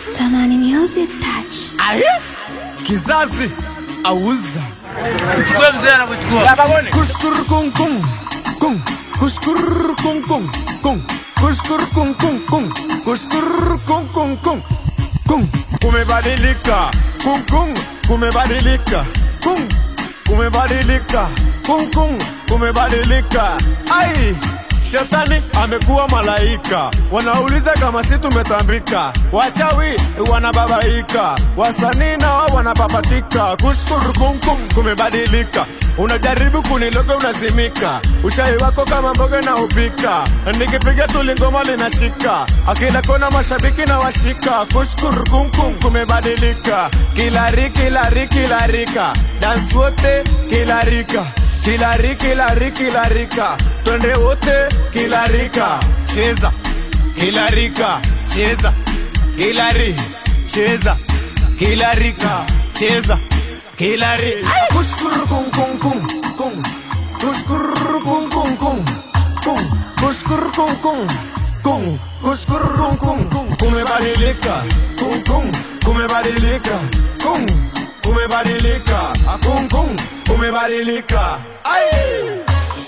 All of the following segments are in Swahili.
Thamani Music Touch. Aye? Kizazi auza Chukua mzee anakuchukua. kushkur kung kung kung kushkur kung kung kung kushkur kung kung kung kushkur kung kung kung kung kumebadilika kung kung kumebadilika kung kumebadilika kung kung kumebadilika ai Shetani amekuwa malaika, wanauliza kama si tumetambika. Wachawi wanababaika, wasanii nao wanapapatika. Kushukuru kumkum kumebadilika, unajaribu kuniloga unazimika. Uchawi wako kama mboga na upika, nikipiga tu lingoma linashika. Akila kona mashabiki na washika. Kushukuru kumkum kumebadilika, kilari kilari kilarika, dance wote kilarika kilari kilari kilarika twende wote kilarika cheza kilarika cheza kilari cheza kilarika cheza kilari kushkuru kum kum kum kum kushkuru kum kum kum kum kushkuru kum kum kum kushkuru kum kum kum kumebadilika kum kum kumebadilika kum kumebadilika kum kum kumebadilika ai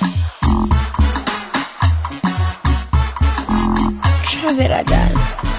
Traveradar.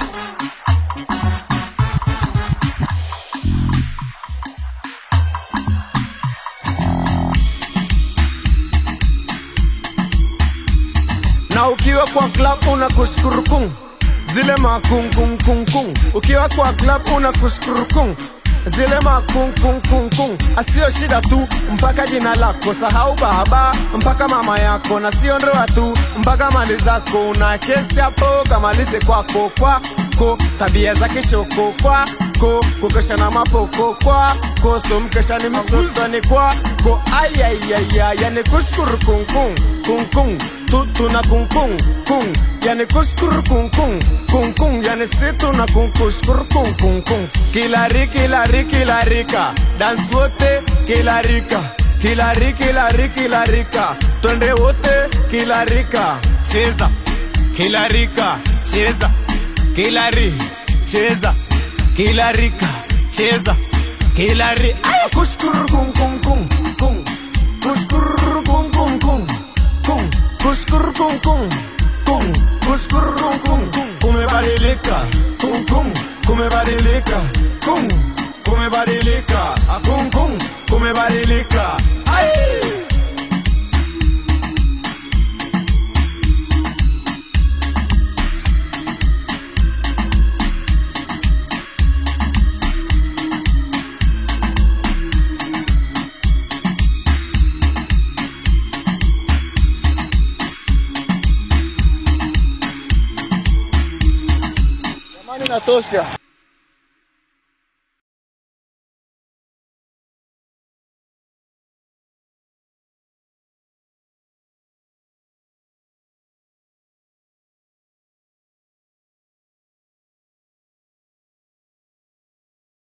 na ukiwa kwa club una kuskurukung zile makungkungkungkung ukiwa kwa club una kuskurukung zile makungkungkungkung asio shida tu mpaka jina lako sahau baba mpaka mama yako na sio ndoa tu mpaka mali zako una kesi hapo kamalize kwako kwako tabia za kishoko kwako kukesha na mapoko kwako so mkesha ni msosoni kwako ayayaya yani kushukuru kungkung kungkung tutu na kungkung kung yani kushukuru kungkung kungkung yani situ na kungkushukuru kungkungkung kilari kilari kilarika dance wote kilarika kilari kilari kilarika twende wote kilarika cheza kilarika cheza kilari cheza kilarika cheza kilari Ay! kushukuru kungkungkung kung kushukuru kungkungkung kung kushukuru kung kung kung kushukuru kung kung kung kumebadilika kung kung kumebadilika kung kumebadilika Ah, kung kung kumebadilika ai Jamani natosha.